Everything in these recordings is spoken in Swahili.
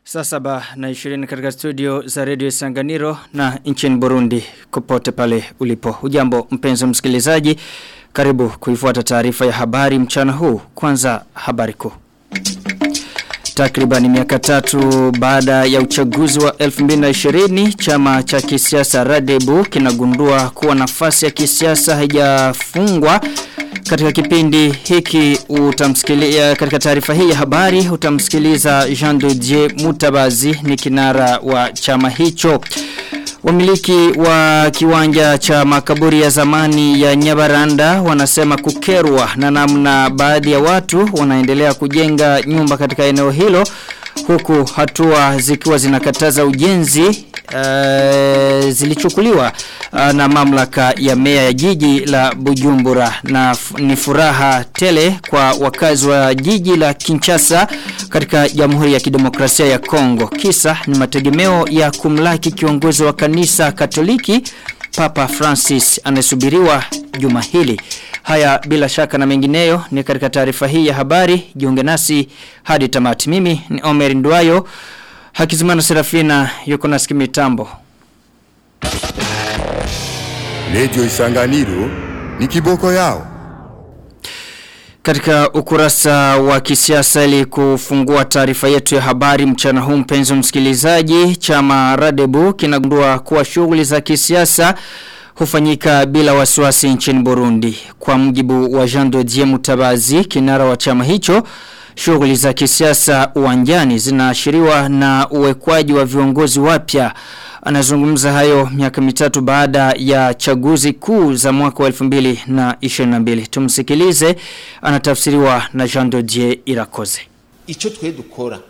Saa saba na ishirini katika studio za redio Sanganiro na nchini Burundi kupote pale ulipo. Ujambo mpenzi msikilizaji, karibu kuifuata taarifa ya habari mchana huu. Kwanza habari kuu. Takriban miaka tatu baada ya uchaguzi wa 2020 chama cha kisiasa Radebu kinagundua kuwa nafasi ya kisiasa haijafungwa katika kipindi hiki utamsikilia katika taarifa hii ya habari utamsikiliza Jean Didier Mutabazi ni kinara wa chama hicho. Wamiliki wa kiwanja cha makaburi ya zamani ya Nyabaranda wanasema kukerwa na namna baadhi ya watu wanaendelea kujenga nyumba katika eneo hilo huku hatua zikiwa zinakataza ujenzi uh, zilichukuliwa uh, na mamlaka ya mea ya jiji la Bujumbura na ni furaha tele kwa wakazi wa jiji la Kinshasa katika Jamhuri ya Kidemokrasia ya Kongo kisa ni mategemeo ya kumlaki kiongozi wa kanisa Katoliki Papa Francis anasubiriwa juma hili Haya bila shaka na mengineyo ni katika taarifa hii ya habari. Jiunge nasi hadi tamati. Mimi ni Omer Nduayo. Hakizimana Serafina yuko na mitambo. Lejo Isanganiro ni kiboko yao. Katika ukurasa wa kisiasa ili kufungua taarifa yetu ya habari mchana huu mpenzi msikilizaji, chama Radebu kinagundua kuwa shughuli za kisiasa hufanyika bila wasiwasi nchini Burundi. Kwa mjibu wa Jean Dodier Mutabazi, kinara wa chama hicho, shughuli za kisiasa uwanjani zinaashiriwa na uwekwaji wa viongozi wapya. Anazungumza hayo miaka mitatu baada ya chaguzi kuu za mwaka wa 2022. Tumsikilize, anatafsiriwa na Jean Dodier Irakoze. Icho twe dukora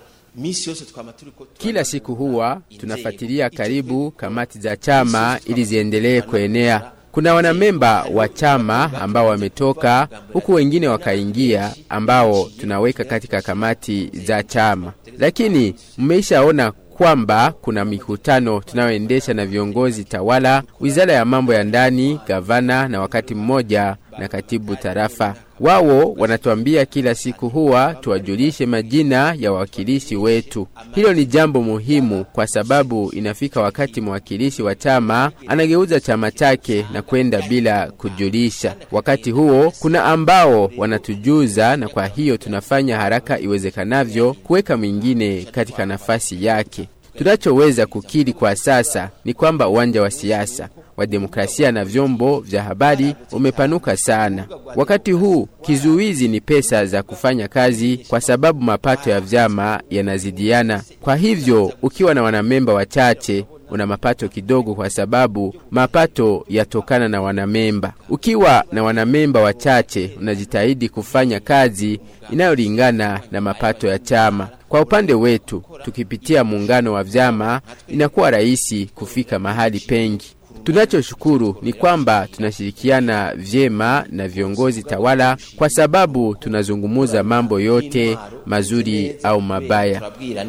kila siku huwa tunafuatilia karibu kamati za chama ili ziendelee kuenea. Kuna wanamemba wa chama ambao wametoka huku wengine wakaingia ambao tunaweka katika kamati za chama, lakini mmeishaona kwamba kuna mikutano tunayoendesha na viongozi tawala, wizara ya mambo ya ndani, gavana na wakati mmoja na katibu tarafa. Wao wanatuambia kila siku huwa tuwajulishe majina ya wawakilishi wetu. Hilo ni jambo muhimu kwa sababu inafika wakati mwakilishi wa chama anageuza chama chake na kwenda bila kujulisha. Wakati huo kuna ambao wanatujuza, na kwa hiyo tunafanya haraka iwezekanavyo kuweka mwingine katika nafasi yake. Tunachoweza kukiri kwa sasa ni kwamba uwanja wa siasa wa demokrasia na vyombo vya habari umepanuka sana. Wakati huu kizuizi ni pesa za kufanya kazi, kwa sababu mapato ya vyama yanazidiana. Kwa hivyo ukiwa na wanamemba wachache una mapato kidogo, kwa sababu mapato yatokana na wanamemba. Ukiwa na wanamemba wachache, unajitahidi kufanya kazi inayolingana na mapato ya chama. Kwa upande wetu, tukipitia muungano wa vyama, inakuwa rahisi kufika mahali pengi. Tunachoshukuru ni kwamba tunashirikiana vyema na viongozi tawala kwa sababu tunazungumuza mambo yote mazuri au mabaya.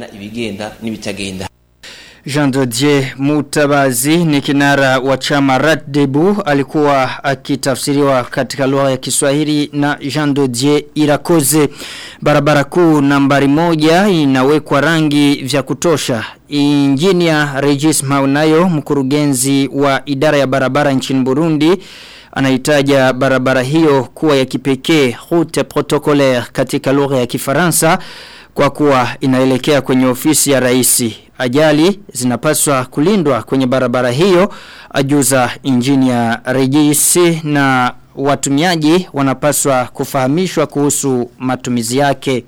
Jean Dodier Mutabazi ni kinara wa chama Raddebu alikuwa akitafsiriwa katika lugha ya Kiswahili na Jean Dodier Irakoze. Barabara kuu nambari moja inawekwa rangi vya kutosha. Injinia Regis Maunayo mkurugenzi wa idara ya barabara nchini Burundi anaitaja barabara hiyo kuwa ya kipekee route protocolaire katika lugha ya Kifaransa kwa kuwa inaelekea kwenye ofisi ya raisi. Ajali zinapaswa kulindwa kwenye barabara hiyo ajuza injinia Regisi na watumiaji wanapaswa kufahamishwa kuhusu matumizi yake.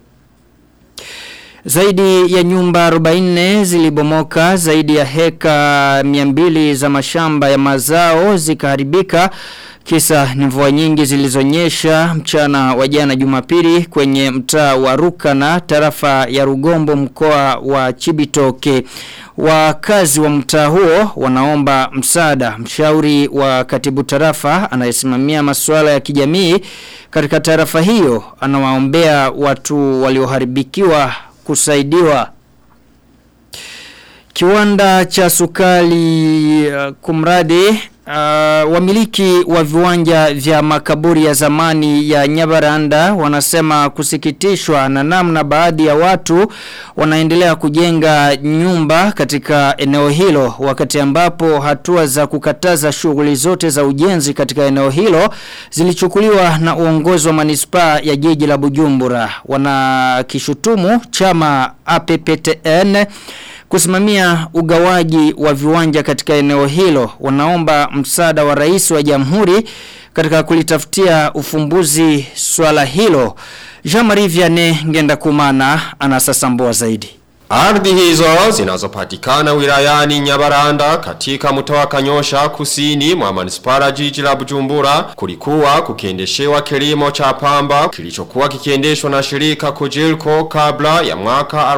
Zaidi ya nyumba 40 zilibomoka, zaidi ya heka 200 za mashamba ya mazao zikaharibika. Kisa ni mvua nyingi zilizonyesha mchana wa jana Jumapili kwenye mtaa wa Rukana tarafa ya Rugombo mkoa wa Chibitoke. Wakazi wa mtaa huo wanaomba msaada. Mshauri wa katibu tarafa anayesimamia masuala ya kijamii katika tarafa hiyo anawaombea watu walioharibikiwa kusaidiwa. Kiwanda cha sukali uh, kumradi Uh, wamiliki wa viwanja vya makaburi ya zamani ya Nyabaranda wanasema kusikitishwa na namna baadhi ya watu wanaendelea kujenga nyumba katika eneo hilo wakati ambapo hatua za kukataza shughuli zote za ujenzi katika eneo hilo zilichukuliwa na uongozi wa manispaa ya jiji la Bujumbura wanakishutumu chama APPTN kusimamia ugawaji wa viwanja katika eneo hilo wanaomba msaada wa rais wa jamhuri katika kulitafutia ufumbuzi swala hilo Jean-Marie Vianney ngenda kumana anasasambua zaidi Ardhi hizo zinazopatikana wilayani Nyabaranda katika mtaa wa Kanyosha kusini mwa manispara jiji la Bujumbura kulikuwa kukiendeshewa kilimo cha pamba kilichokuwa kikiendeshwa na shirika Kojilko kabla ya mwaka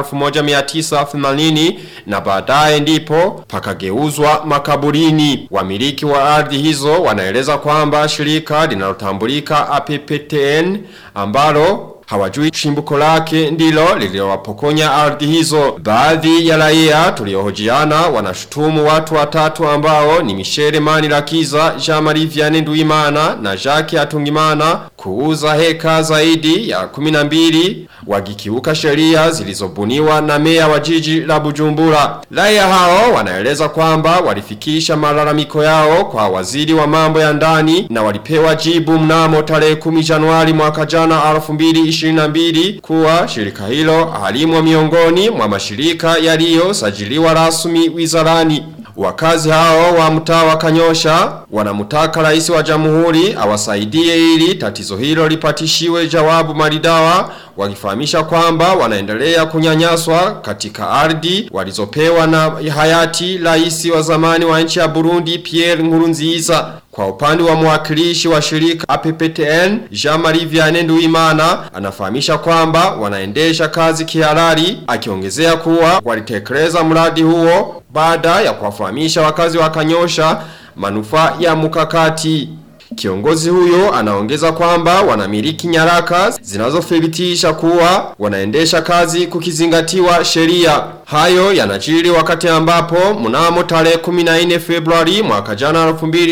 1980 na baadaye ndipo pakageuzwa makaburini. Wamiliki wa ardhi hizo wanaeleza kwamba shirika linalotambulika APPTN ambalo hawajui chimbuko lake ndilo lililowapokonya ardhi hizo. Baadhi ya raia tuliohojiana wanashutumu watu watatu ambao ni Michele Mani Lakiza, Jean-Marie Vianney Nduimana na Jacques Atungimana kuuza heka zaidi ya 12 wagikiuka sheria zilizobuniwa na meya wa jiji la Bujumbura. Raia hao wanaeleza kwamba walifikisha malalamiko yao kwa waziri wa mambo ya ndani na walipewa jibu mnamo tarehe 10 Januari mwaka jana 2022 kuwa shirika hilo halimwa miongoni mwa mashirika yaliyosajiliwa rasmi wizarani. Wakazi hao wa mtaa wa Kanyosha wanamtaka rais wa jamhuri awasaidie ili tatizo hilo lipatishiwe jawabu maridawa wakifahamisha kwamba wanaendelea kunyanyaswa katika ardhi walizopewa na hayati rais wa zamani wa nchi ya Burundi Pierre Nkurunziza. Kwa upande wa mwakilishi wa shirika APPTN Jean-Marie Vianney Nduimana anafahamisha kwamba wanaendesha kazi kihalali akiongezea kuwa walitekeleza mradi huo baada ya kuwafahamisha wakazi wa Kanyosha manufaa ya mkakati. Kiongozi huyo anaongeza kwamba wanamiliki nyaraka zinazothibitisha kuwa wanaendesha kazi kukizingatiwa sheria. Hayo yanajiri wakati ambapo mnamo tarehe 14 Februari mwaka jana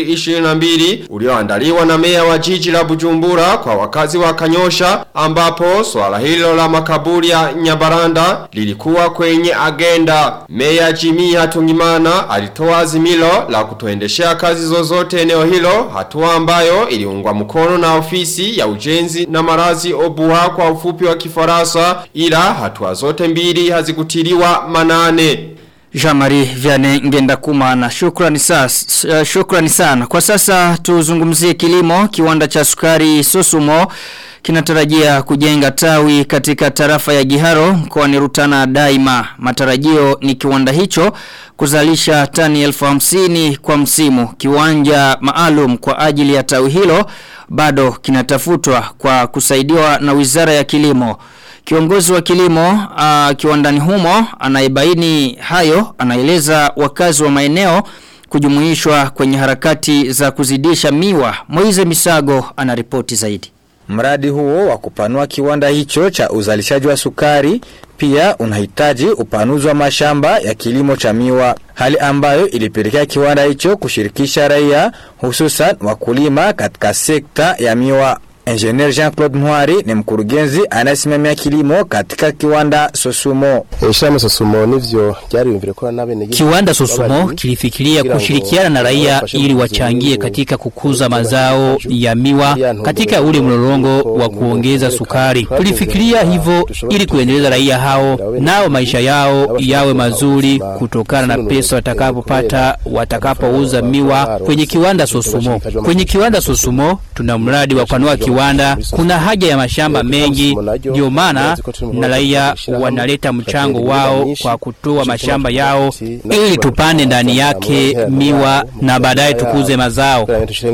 2022 ulioandaliwa na meya wa jiji la Bujumbura kwa wakazi wa Kanyosha ambapo swala hilo la makaburi ya Nyabaranda lilikuwa kwenye agenda. Meya Jimmy Hatungimana alitoa azimilo la kutoendeshea kazi zozote eneo hilo hatua ambayo iliungwa mkono na ofisi ya ujenzi na marazi obuha kwa ufupi wa kifaransa ila hatua zote mbili hazikutiliwa manane. Jean-Marie Vianney ngenda kumana shukrani, sas, uh, shukrani sana kwa sasa tuzungumzie kilimo kiwanda cha sukari Susumo kinatarajia kujenga tawi katika tarafa ya Giharo mkoani Rutana daima. Matarajio ni kiwanda hicho kuzalisha tani elfu hamsini kwa msimu. Kiwanja maalum kwa ajili ya tawi hilo bado kinatafutwa kwa kusaidiwa na Wizara ya Kilimo. Kiongozi wa kilimo uh, kiwandani humo anaibaini hayo anaeleza wakazi wa maeneo kujumuishwa kwenye harakati za kuzidisha miwa. Moize Misago anaripoti zaidi. Mradi huo wa kupanua kiwanda hicho cha uzalishaji wa sukari pia unahitaji upanuzi wa mashamba ya kilimo cha miwa, hali ambayo ilipelekea kiwanda hicho kushirikisha raia hususan wakulima katika sekta ya miwa. Engineer Jean-Claude Mwari ni mkurugenzi anayesimamia kilimo katika kiwanda Sosumo. Ishama Sosumo nivyo ryariyumvire ko nabene Kiwanda Sosumo kilifikiria kushirikiana na raia ili wachangie katika kukuza mazao ya miwa katika ule mlolongo wa kuongeza sukari. Tulifikiria hivyo ili kuendeleza raia hao nao maisha yao yawe mazuri kutokana na pesa watakapopata watakapouza miwa kwenye kiwanda Sosumo. Kwenye kiwanda Sosumo tuna mradi wa kupanua kiwanda kuna haja ya mashamba mengi, ndio maana na raia wanaleta mchango wao kwa kutoa mashamba yao ili tupande ndani yake miwa na baadaye tukuze mazao.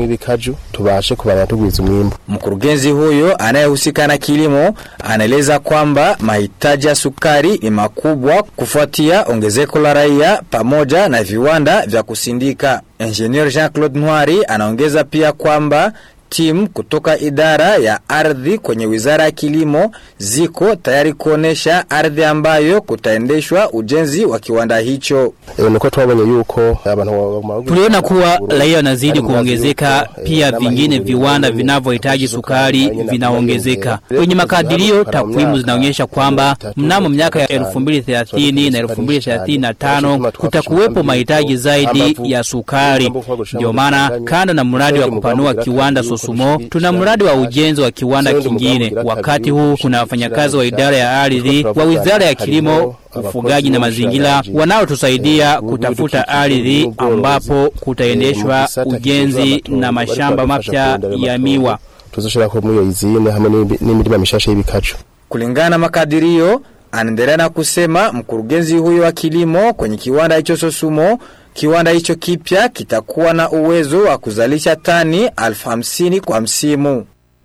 tubashe kubana tugwiza umwimbo. Mkurugenzi huyo anayehusika na kilimo anaeleza kwamba mahitaji ya sukari ni makubwa kufuatia ongezeko la raia pamoja na viwanda vya kusindika. Engineer Jean-Claude Nwari anaongeza pia kwamba timu kutoka idara ya ardhi kwenye wizara ya kilimo ziko tayari kuonesha ardhi ambayo kutaendeshwa ujenzi wa kiwanda hicho. E, niko twabonye yuko abantu Tuliona kuwa raia wanazidi kuongezeka, pia vingine viwanda vinavyohitaji sukari vinaongezeka. Kwenye makadirio, takwimu zinaonyesha kwamba mnamo miaka ya 2030 na 2035 kutakuwepo mahitaji zaidi ya sukari. Ndio maana kando na mradi wa kupanua kiwanda Sosumo, tuna mradi wa ujenzi wa kiwanda kingine. Wakati huu kuna wafanyakazi wa idara ya ardhi wa wizara ya kilimo ufugaji na mazingira wanaotusaidia kutafuta ardhi ambapo kutaendeshwa ujenzi na mashamba mapya ya miwa. tuzoshira ko muri iyo izine hamwe n'imirima mishasha y'ibikaju. Kulingana na makadirio, anaendelea na kusema mkurugenzi huyo wa kilimo kwenye kiwanda hicho Sosumo, kiwanda hicho kipya kitakuwa na uwezo wa kuzalisha tani elfu hamsini kwa msimu.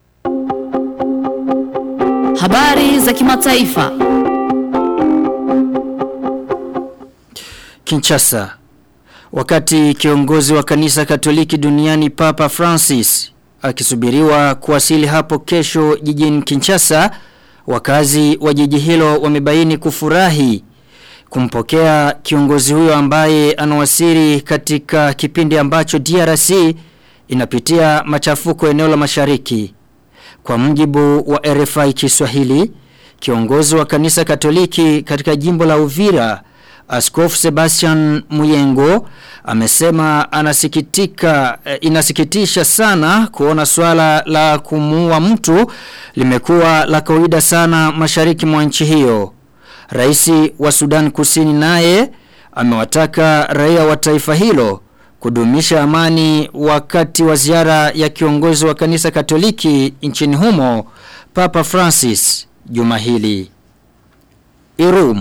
Habari za kimataifa. Kinshasa. Wakati kiongozi wa kanisa Katoliki duniani Papa Francis akisubiriwa kuwasili hapo kesho jijini Kinshasa, wakazi wa jiji hilo wamebaini kufurahi kumpokea kiongozi huyo ambaye anawasili katika kipindi ambacho DRC inapitia machafuko eneo la mashariki. Kwa mjibu wa RFI Kiswahili, kiongozi wa kanisa Katoliki katika jimbo la Uvira Askofu Sebastian Muyengo amesema anasikitika eh, inasikitisha sana kuona swala la kumuua mtu limekuwa la kawaida sana mashariki mwa nchi hiyo. Raisi wa Sudan Kusini naye amewataka raia wa taifa hilo kudumisha amani wakati wa ziara ya kiongozi wa kanisa Katoliki nchini humo Papa Francis juma hili. Irum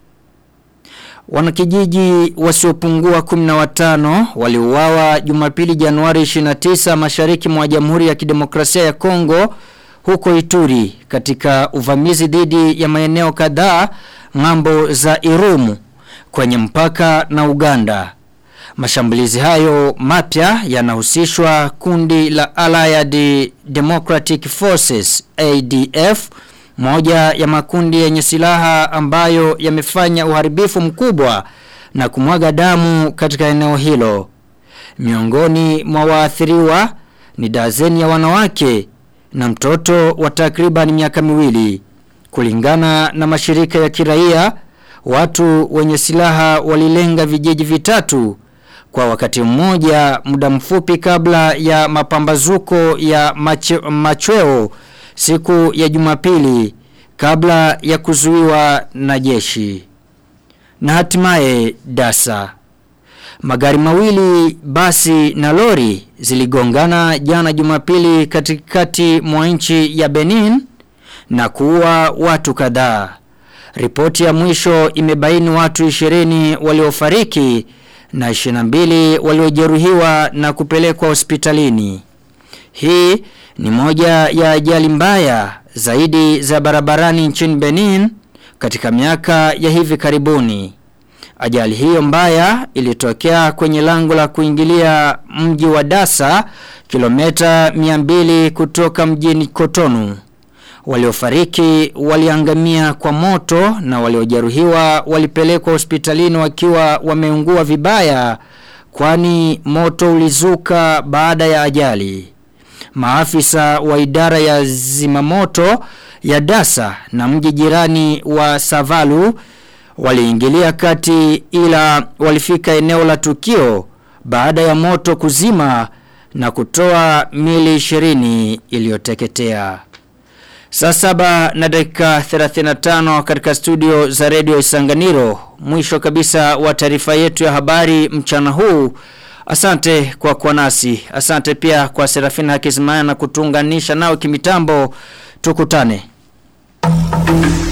Wanakijiji wasiopungua 15 waliuawa Jumapili Januari 29 mashariki mwa Jamhuri ya Kidemokrasia ya Kongo huko Ituri katika uvamizi dhidi ya maeneo kadhaa ngambo za Irumu kwenye mpaka na Uganda. Mashambulizi hayo mapya yanahusishwa kundi la Allied Democratic Forces ADF moja ya makundi yenye silaha ambayo yamefanya uharibifu mkubwa na kumwaga damu katika eneo hilo. Miongoni mwa waathiriwa ni dazeni ya wanawake na mtoto wa takriban miaka miwili. Kulingana na mashirika ya kiraia, watu wenye silaha walilenga vijiji vitatu kwa wakati mmoja muda mfupi kabla ya mapambazuko ya mache, machweo siku ya jumapili kabla ya kuzuiwa na jeshi. Na hatimaye dasa. Magari mawili, basi na lori ziligongana jana jumapili katikati mwa nchi ya Benin na kuua watu kadhaa. Ripoti ya mwisho imebaini watu 20 waliofariki na 22 waliojeruhiwa na kupelekwa hospitalini. Hii ni moja ya ajali mbaya zaidi za barabarani nchini Benin katika miaka ya hivi karibuni. Ajali hiyo mbaya ilitokea kwenye lango la kuingilia mji wa Dasa kilomita 200 kutoka mjini Kotonu. Waliofariki waliangamia kwa moto na waliojeruhiwa walipelekwa hospitalini wakiwa wameungua vibaya kwani moto ulizuka baada ya ajali. Maafisa wa idara ya zimamoto ya Dasa na mji jirani wa Savalu waliingilia kati ila walifika eneo la tukio baada ya moto kuzima na kutoa mili 20 iliyoteketea. Saa saba na dakika 35 katika studio za redio Isanganiro. Mwisho kabisa wa taarifa yetu ya habari mchana huu. Asante kwa kuwa nasi. Asante pia kwa Serafina Hakizimana na kutunganisha nao kimitambo. Tukutane.